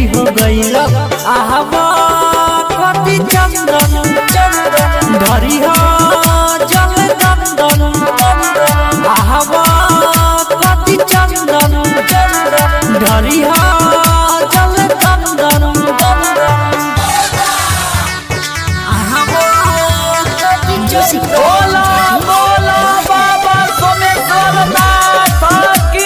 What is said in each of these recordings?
देरी हो गईल आहवा कति चंदन चंदन धरी हो जल दंदन आहवा कति चंदन चंदन धरी हो जल दंदन बोला बोला बाबा सोमेश्वर नाथ की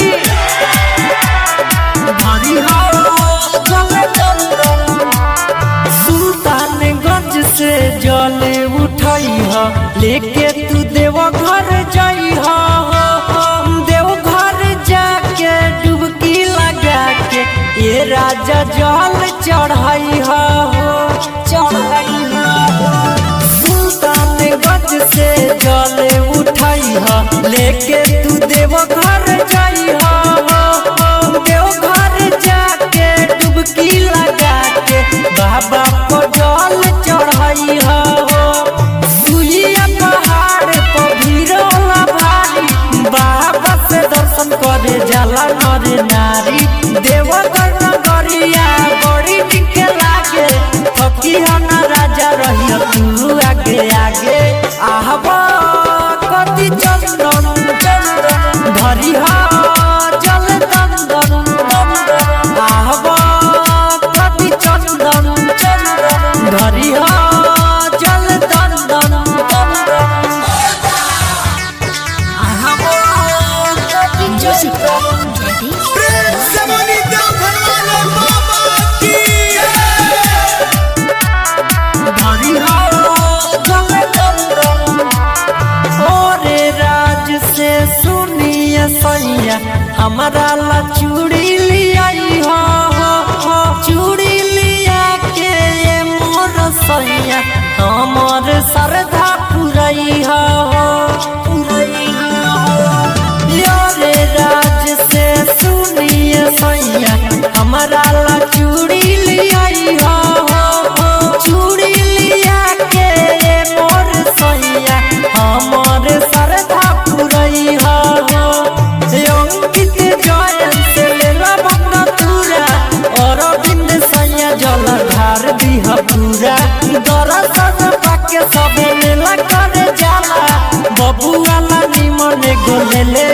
धरी हो जल दंदन सुल्तानगंज से जल उठई ह लेके तू देव घर जाई ह देव घर जाके डुबकी लगा के ये राजा जल चढ़ाई ह चढ़ाई सुल्तानगंज से जल उठई ह लेके तू देव घर जाई ह देव घर जाके डुबकी लगा के बाबा को जल चढ़ाई हो सुइया पहाड़ पर भीड़ होला भारी बाबा से दर्शन करे जाला नर नारी देवघर नगरिया बड़ी टिक लागे थकी हो ना राजा रही तू आगे आगे आहबा कति चंदन चंदन धरी हो जल दंदन दंदन आहबा कति चंदन चंदन धरी हो जल दंदन दंदन आहबा कति चंदन प्रेम से बोली देवघर वाले बाबा की धरी हो जल दंदन ओरे राज से सुनिए सैया हमारा ला चूड़ी लियाई हो हो, हो चूड़ी लिया के ये मोर सैया हमर श्रद्धा पुरई हो हो, पुरई हो योरे राज से सुनिए सैया हमारा ला चूड़ी लियाई हो हो, हो चूड़ी लिया के ये मोर सैया हमर श्रद्धा पुरई हो हो अंकित जयन से लेला भगना तुरा अरविंद सैया जल ढार दिह पूरा दरसन पाके सबे मेला करे जाला बबुआ ला निमन गोले ले